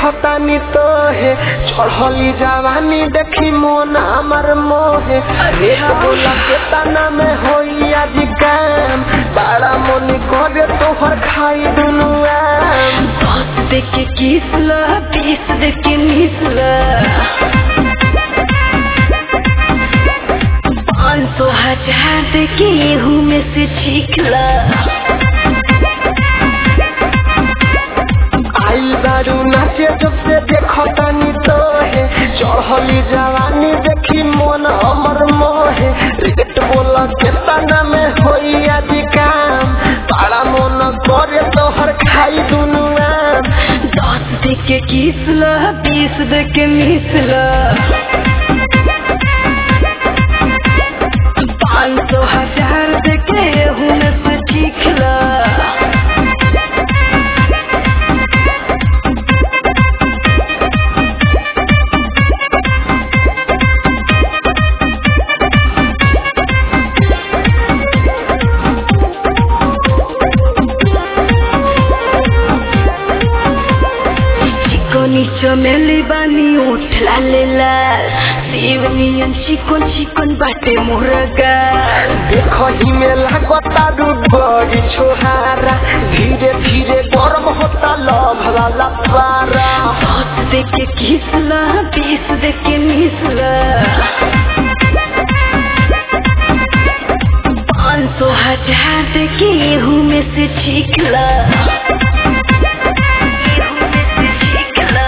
देखतानी तो है चढ़ली जवानी देखी मन हमर मोहे रेट बोला के तना में होई आज काम बड़ा मन करे तोहर खाई दुनु आम दस दे के किस ल बीस दे के मिस ल पाँच सौ हजार दे के एहू में से ठीक ल आइल बारू नाचे जब से देखतानी तो है चढ़ली जवानी देखी मन हमर मोहे रेट बोला के तना में होई आज काम बड़ा मन करे तोहर खाई दुनु आम दस दे के किस ल बीस दे के मिस ल पाँच सौ हजार दे के एहू में से ठीक ल चिकनी चमेली बानी उठला लेला शिवनियन चिकन चिकन बाटे मुर्गा देखही में लागता रूप बड़ी छोहारा धीरे धीरे गरम होता लव वाला पारा दस दे के किसला बीस दे के मिसला पाँच सौ हजार दे के एहू में से ठीकला एहू में से ठीकला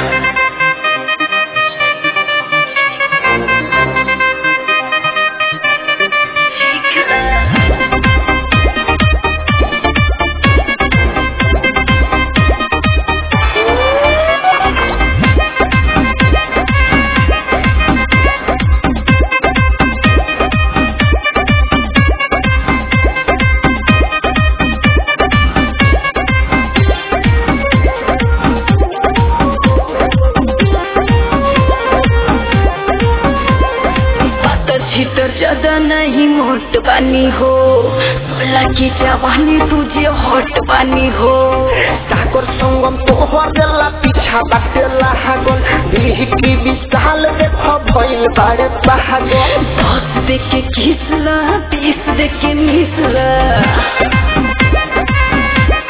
पातर छितर ज्यादा नहीं मोट बानी हो सोलह की जवानी तुझे हॉट बानी हो सागर संगम तोहर देला पीछा बाटेला हागल दिल की विशाल देख भइल बारे पागल दस दे के किसला बीस दे के मिसला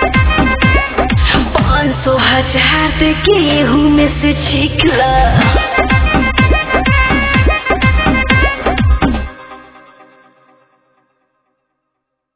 पाँच सौ हजार दे के एहू में से छिकला